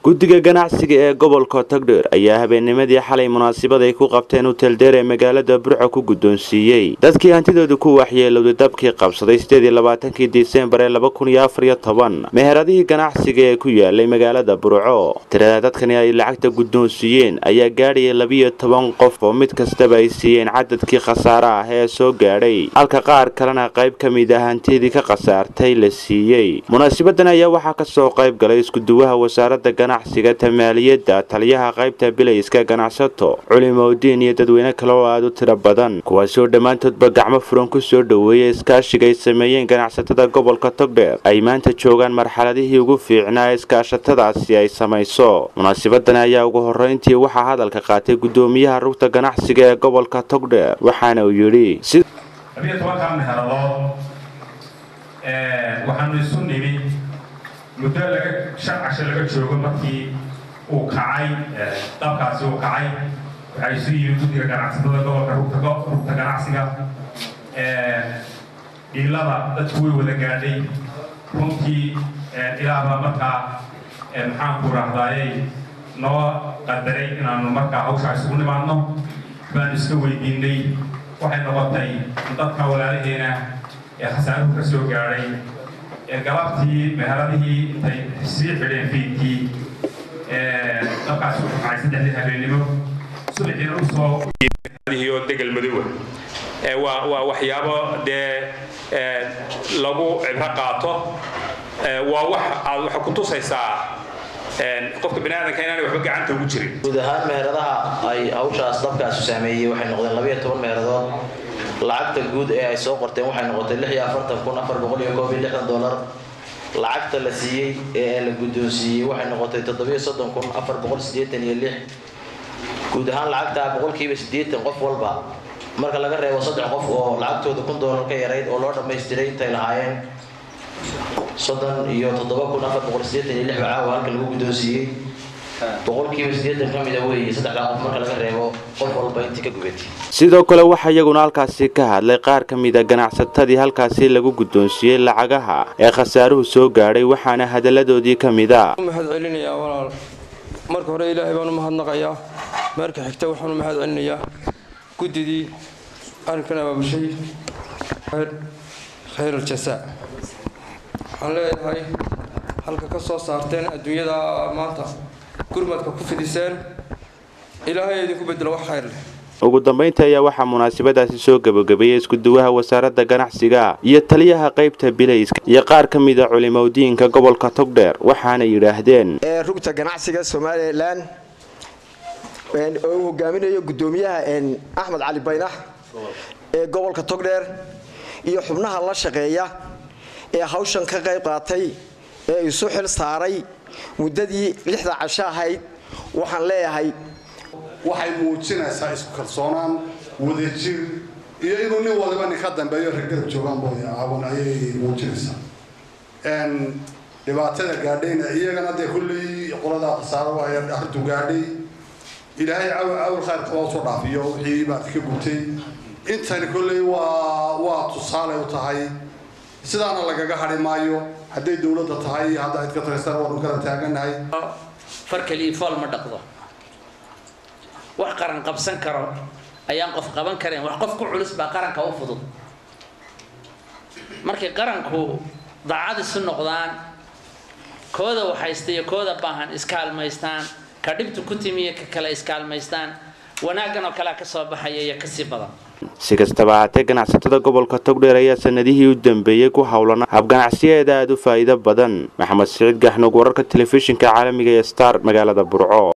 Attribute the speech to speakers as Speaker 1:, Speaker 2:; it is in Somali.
Speaker 1: guddiga ganacsiga ee gobolka togdheer ayaa habeennimadii xalay munaasabad ay ku qabteen huteldheer ee magaalada burco ku guddoonsiiyey dadkii hantidooda ku waxyeelowday dabkii qabsaday sideedii labaatankii disembar ee laba kun iyo afar iyo toban meheradihii ganacsiga ee ku yaalay magaalada burco tirada dadkani ay lacagta guddoonsiiyeen ayaa gaadhaya labiyo toban qof oo mid kastaba ay siiyeen cadadkii khasaare ah ee soo gaadhay halka qaar kalena qayb ka mid ah hantidii ka khasaartay la siiyey munaasabadan ayaa waxaa kasoo qayb galay iskuduwaha wasaaradda ganacsiga tamaaliyadda taliyaha qaybta bilayska ganacsato culimowdiin iyo dadweyne kale oo aada u tiro badan kuwaasi oo dhammaantoodba gacmo furan ku soo dhoweeyay iskaashiga ay sameeyeen ganacsatada gobolka togdheer ay maanta joogaan marxaladihii ugu fiicnaa ee iskaashatadaasi ay samayso munaasabadan ayaa ugu horreyntii waxaa hadalka qaatay guddoomiyaha rugta ganacsiga ee gobolka togdheer waxaana uu yidhi
Speaker 2: waxaanu isu nimi muddo laga shan casho laga joogo markii uu kacay dabkaasi uu kacay waxaa isu yimi guddiga ganacsatada gobolka rugta ganacsiga dhiilada dadku way wada gaadhay runtii ilaahbaa markaa maxaanku rahdaayay noo qadaray inaanu markaa hawshaa isugu nimaadno baanu iska weydiinay waxay noqotay dadka walaalaheena ee khasaaruhu ka soo gaadhay ee galabtii meheradihii intay sii xidheen fiidkii dabkaasi u kacay saddexdii habeennimo subaxiina u soo oo degel madowa waa waa waxyaabo dee lagu cibro qaato waa wax aad waxa ku tusaysaa qofka bani aadamka inaanay waxba gacanta ugu jirin
Speaker 3: guud ahaan meheradaha ay hawshaas dabkaasu saameeyey waxay noqdeen labayo toban meeradood lacagta guud ee ay soo qorteen waxay noqotay lix iyo afartan kun afar boqol iyo koob iyo lixdan dollar lacagta la siiyey ee la guddoonsiiyey waxay noqotay toddobiyo soddon kun afar boqol siddeetan iyo lix guud ahaan lacagtaa boqolkiiba siddeetan qof walba marka laga reebo saddex qof oo lacagtooda kun dollar ka yarayd oo loo dhammaystiray intay lahaayeen soddon iyo toddoba kun afar boqol siddeetan iyo lix bacaawa halka lagu guddoonsiiyey boqolkiiba siddeetan ka mida weeye saddexdaa qof marka laga reebo qof walba intii ka gubatay
Speaker 1: sidoo kale waxaa iyaguna halkaasi ka hadlay qaar ka mida ganacsatadii halkaasi lagu guddoonsiiyey lacagaha ee khasaaruhu soo gaadhay waxaana hadalladoodii ka mid a
Speaker 4: mahad celinayaa walaal marka hore ilaahay baan u mahadnaqayaa marka xigta waxaan u mahad celinayaa guddidii arrinkan abaabushay khayr aljasaa waxaan leeyahay halka ka soo saarteen adduunyada maanta gurmadka ku fidiseen ilaahay idinku bedelo wax khayr leh
Speaker 1: ugu dambaynta ayaa waxaa munaasabadaasi soo gabagabeeyey iskuduwaha wasaaradda ganacsiga iyo taliyaha qaybta bilayska iyo qaar ka mida culimowdiinka gobolka togdheer waxaana yidhaahdeen
Speaker 5: rugta ganacsiga somalilan oo uu hogaaminayo guddoomiyaha axmed cali baynax ee gobolka togdheer iyo xubnaha la shaqeeya ee hawshan ka qayb qaatay ee isu xil saaray muddadii lixda casho ahayd waxaan leeyahay
Speaker 6: waxay muujinaysaa isku kalsoonaan wadajir iyo inuu nin waliba nin ka dambeeyo raggarab joogaan booy caawin ayay muujinaysaa dhibaatada gaadhayna iyagana dee kulley qoladaa khasaaro ay arrintu gaadhay ilaahay cawl khayr qaba usoo dhaafiyo wixii baad ka gubtay intani kolley waa waa tusaale u tahay sidaana lagaga hadhi maayo hadday dowladda tahay hadda cid ka taraysana waanu kala taaganahay
Speaker 7: farkaliii fool ma dhaqdo wax qaran qabsan karo ayaan qof qaban karayn wax qof ku culus baa qaranka u fudud markay qaranku daacad isu noqdaan kooda waxaysta iyo kooda baahan iskaalmaystaan ka dhibtu ku timiyo ka kale iskaalmaystaan wanaaggan oo kalea ka soo baxaya iyo kasii badan
Speaker 1: si kastaba ahaatee ganacsatada gobolka togdheer ayaa sanadihii u dambeeyey ku howlana habganacsiyeeda aada u faa'iido badan maxamed siciid gaxnuug wararka telefishinka caalamiga ee star magaalada burco